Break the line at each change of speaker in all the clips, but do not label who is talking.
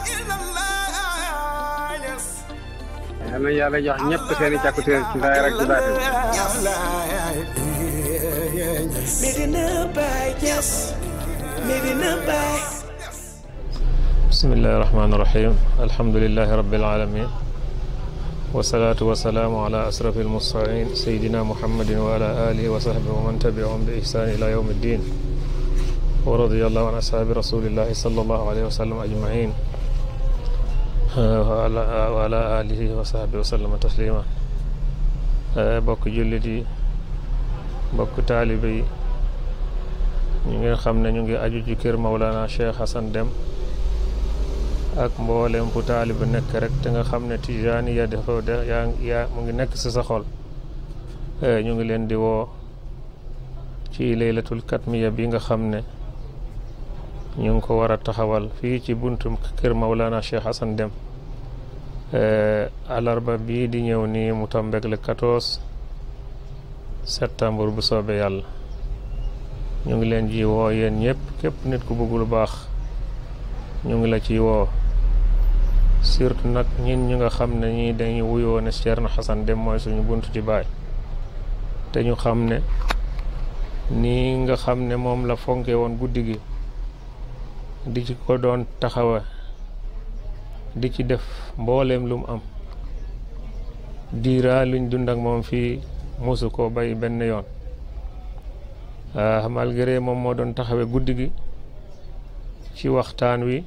yal na yàlla jox ñëpp seen i càkkutéer ci zaahir ak ci baatin
Medina Baye Niass Medina Baye
bismillahi rahmaani rahim alhamdulilahi rabbil alamin wasalaatu wasalaamu ala asrafi almursalin sayidina muhammadin wa ala alihi wa sahbihi wa man tabiahum bi ihsaan ila yawmi ddin wa radiyallahu an ashaabi rasulillahi sallallahu alayhi wa sallam ajmain wa ala alihi wa sahbihi wa sallama taslima bokk jullit yi bokk taalibe yi ñu ngi xam ne ñu ngi aju ci kër Mawlana Cheikh Hassan Deme ak mboolem fu taalibe nekk rek te nga xam ne tijaani ya defoo de yaa yaa mu ngi nekk si sa xol ñu ngi leen di woo ci laylatul katmiya bi nga xam ne ñu ngi ko war a taxawal fii ci buntu kër Mawlana Cheikh Hassan Deme alarba bii di ñëw nii mu tombeek le 14 septembre bu soobee yàlla ñu ngi leen ji woo yéen ñëpp képp nit ku bëgg lu baax ñu ngi la ci woo surtout nag ñin ñi nga xam ne ñii dañuy wuyoo ne Ceerno Hassan Deme mooy suñu bunt ci baay te ñu xam ne nii nga xam ne moom la fonke woon guddi gi di ci ko doon taxawa di ci def mbooleem lu mu am diira luñ dund ak moom fii mosu ko bay benn yoon malgré moom moo doon taxawe guddi gi ci waxtaan wi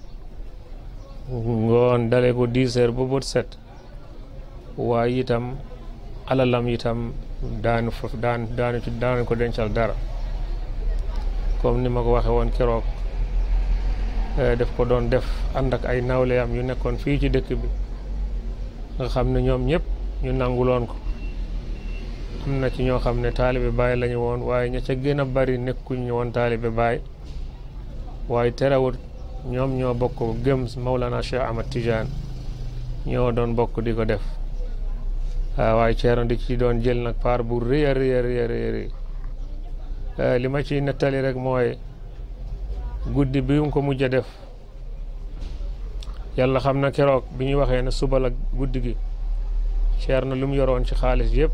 ngoon dale ko dix heures ba bët set waaye itam alalam itam daanu fa daan daanu ci daanu ko dencal dara comme ni ma ko waxe woon keroog def ko doon def ànd ak ay nawleyam yu nekkoon fii ci dëkk bi nga xam ne ñoom ñëpp ñu nanguloon ko am na ci ñoo xam ne taalibe baay lañu woon waaye ña ca gën a bari nekkuñ woon taalibe baay waaye terewut ñoom ñoo bokk gëm Mawlana Cheikh Ahmad Tidiane ñoo doon bokk di ko def waaye Ceerno di ci doon jël nag paar bu rëy a rëy a rëy a rëy li ma ciy nettali rek mooy guddi bi mu ko mujj a def yàlla xam na keroog bi ñu waxee ne suba la guddi gi Ceerno lu mu yoroon ci xaalis yëpp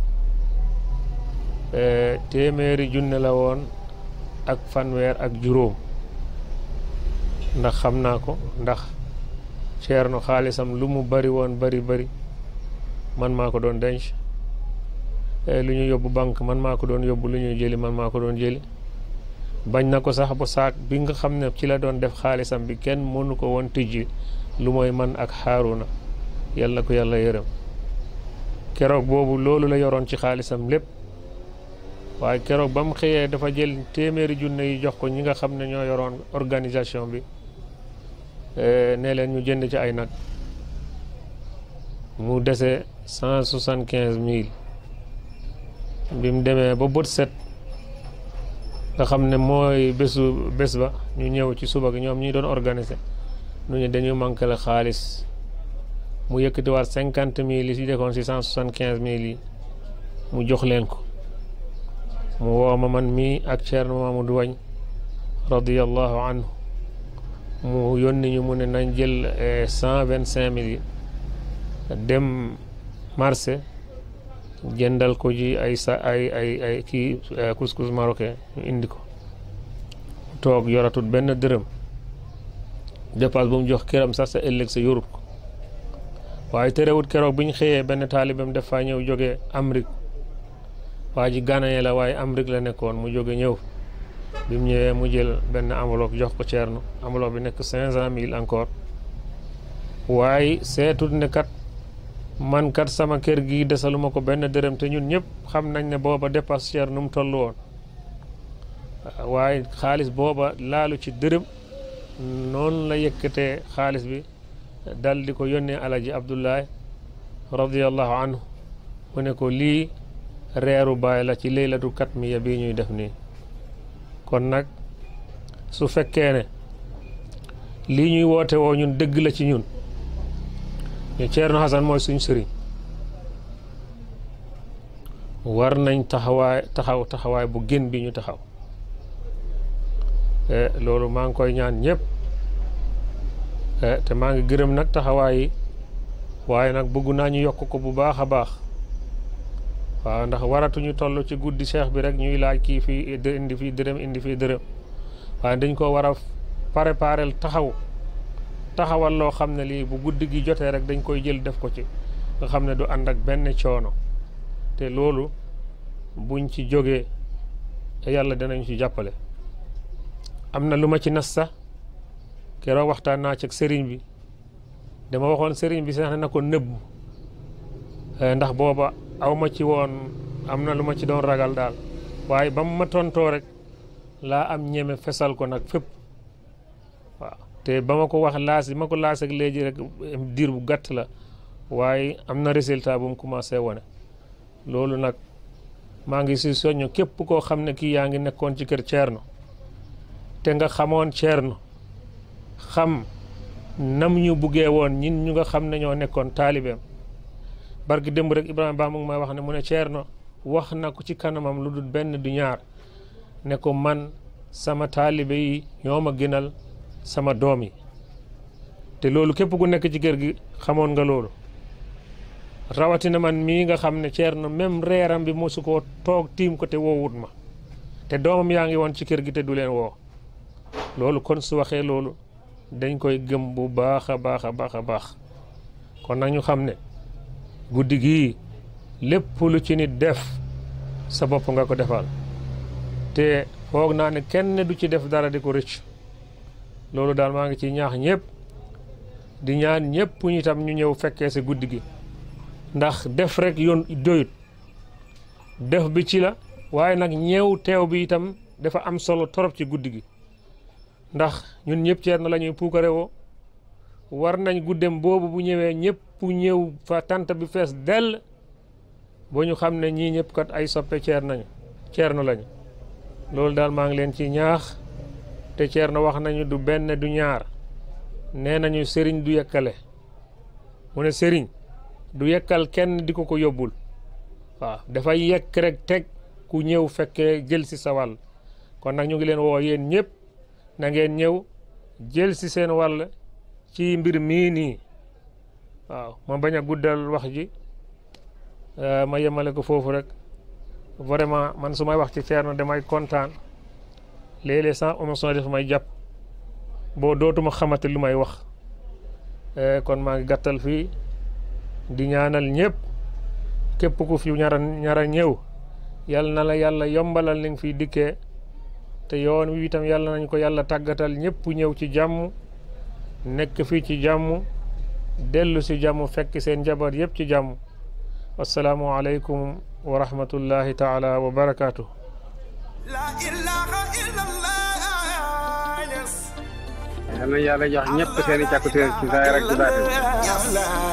téeméeri junne la woon ak fanweer ak juróom ndax xam naa ko ndax Ceerno xaalisam lu mu bari woon bari bari man maa ko doon denc lu ñu yóbbu banque man maa ko doon yóbbu lu ñuy jëli man maa ko doon jëli bañ na ko sax bu saak bi nga xam ne ci la doon def xaalisam bi kenn mënu ko woon tijji lu mooy man ak Haaruna yàlla ko yàlla yërëm keroog boobu loolu la yoroon ci xaalisam lépp waaye keroog ba mu xëyee dafa jël téeméeri junne yi jox ko ñi nga xam ne ñoo yoroon organisation bi ne leen ñu jënd ci ay nag mu dese cent soixante quinze mille bi mu demee ba bët set nga xam ne mooy bésu bés ba ñu ñëw ci suba gi ñoom ñi doon organiser nu ñu dañu manqué la xaalis mu yëkkatiwaat cinquante mille yi si dekoon si cent soixante quinze mille yi mu jox leen ko mu woo ma man mii ak Ceerno Mamadou Wañ radiyallahu anhu mu yónni ñu mu ne nañ jël cent vingt cinq mille yi dem marché jëndal ko ji ay sa ay ay ay kii couscous marocain ñu indi ko toog yoratut benn dërëm dépasse bu mu jox këram sax sa ëllëg sa yorut ko waaye terewut keroog bi ñu xëyee benn taalibam def faa ñëw jóge Amérique waa ji ganaye la waaye Amérique la nekkoon mu jóge ñëw bi mu ñëwee mu jël benn enveloppe jox ko Ceerno enveloppe bi nekk cinq cent mille encore waaye seetut ne kat man kat sama kër gi desaluma ko benn dërëm te ñun ñëpp xam nañ ne booba dépasse Ceerno nu mu toll woon waaye xaalis booba laalu ci dërëm noonu la yëkkatee xaalis bi dal di ko yónnee alaji Abdullahi radiyallahu anhu mu ne ko lii reeru baay la ci leylatu katmiya bii ñuy def nii kon nag su fekkee ne lii ñuy woote woo ñun dëgg la ci ñun ñu Ceerno Hassan mooy suñ sëriñ war nañ taxawaay taxaw taxawaay bu gën bi ñu taxaw loolu maa ngi koy ñaan ñëpp te maa ngi gërëm nag taxawaay yi waaye nag bëgg naa ñu yokk ko bu baax a baax waaw ndax waratuñu toll ci guddi cheikh bi rek ñuy laaj kii fii indi fii dërëm indi fii dërëm waaye dañ ko war a préparel taxaw taxawal loo xam ne lii bu guddi gi jotee rek dañ koy jël def ko ci nga xam ne du ànd ak benn coono te loolu buñ ci jógee yàlla danañ ci jàppale am na lu ma ci nas sax keroog waxtaan naa ci ak sëriñ bi dama waxoon sëriñ bi sax ne na ko nëbb ndax booba aw ma ci woon am na lu ma ci doon ragal daal waaye ba mu ma tontoo rek laa am ñeme fesal ko nag fépp waaw te ba ma ko wax laas ma ko laas ak léegi rek diir bu gàtt la waaye am na résultat bu mu commencé wane loolu nag maa ngi si soññ képp koo xam ne kii yaa ngi nekkoon ci kër Thierno te nga xamoon Thierno xam nam ñu buggee woon ñin ñu nga xam ne ñoo nekkoon taalibeem barki démb rek Ibrahima Ba mu ngi may wax ne mu ne Thierno wax na ko ci kanamam lu dul benn du ñaar ne ko man sama taalibe yi ñoo ma gënal sama doom yi te loolu képp ku nekk ci kër gi xamoon nga loolu rawatina man mii nga xam ne Thierno même reeram bi mosu koo toog tiim ko te woowut ma te doomam yaa ngi woon ci kër gi te du leen woo loolu kon su waxee loolu dañ koy gëm bu baax a baax a baax a baax kon nag ñu xam ne guddi gii lépp lu ci nit def sa bopp nga ko defal te foog naa ne kenn du ci def dara di ko rëcc loolu daal maa ngi ci ñaax ñëpp di ñaan ñëpp ñu tam ñu ñëw fekkee si guddi gi ndax def rek yoon doyut def bi ci la waaye nag ñeew teew bi itam dafa am solo torop ci guddi gi ndax ñun ñëpp Thierno la ñuy puukare woo war nañ guddem boobu bu ñëwee ñëpp ñëw fa tant bi fees dell boo ñu xam ne ñii ñëpp kat ay soppe Thierno nañu Thierno lañu loolu daal maa ngi leen ci ñaax te Thierno wax nañu du benn du ñaar nee nañu sëriñ du yekkale mu ne sëriñ du yekkal kenn di ko ko yóbbul waaw dafay yekk rek teg ku ñëw fekkee jël si sa wàll kon nag ñu ngi leen woo yéen ñëpp na ngeen ñëw jël si seen wàll ci mbir mii nii waaw ma bañ a guddal wax ji ma yemale ko foofu rek vraiment man su may wax ci Thierno damay kontaan léeg-léeg sans émotion def may jàpp boo dootuma xamante lu may wax kon maa ngi gàttal fii di ñaanal ñëpp képp ku fi ñara ñara ñëw yal na la yàlla yombalal li nga fiy dikkee te yoon wi itam yàlla nañ ko yàlla tàggatal ñëpp ñëw ci jàmm nekk fii ci jàmm dellu si jàmm fekk seen njaboot yëpp ci jàmm assalaamu aleykum wa rahmatullahi taala wa barakaatu.
La ilaha illallah, yes.
yal na yàlla jox ñëpp seen i càkkutéer ci zaahir ak ci baatin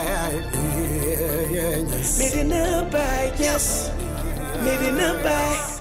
Medina Baye, yes. Medina Baye.